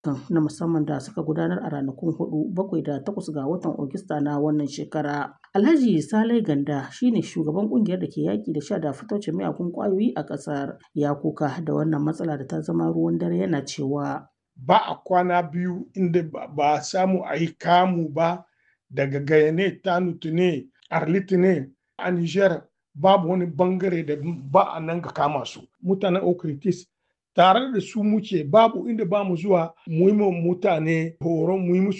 na musamman da suka gudanar a ranakun hudu bakwai da takwas ga watan Ogista na wannan shekara. Alhaji Salai Ganda shine shugaban kungiyar da ke yaƙi da sha da fitocin miyagun ƙwayoyi a ƙasar ya kuka da wannan matsala da ta zama ruwan dare yana cewa ba a kwana biyu inda ba a samu a yi kamu ba daga gayane tanutu ne arliti ne a Niger babu wani bangare da ba a nan ga kama su mutanen okritis tare da su muke babu inda ba mu zuwa mu yi mutane horon mu yi musu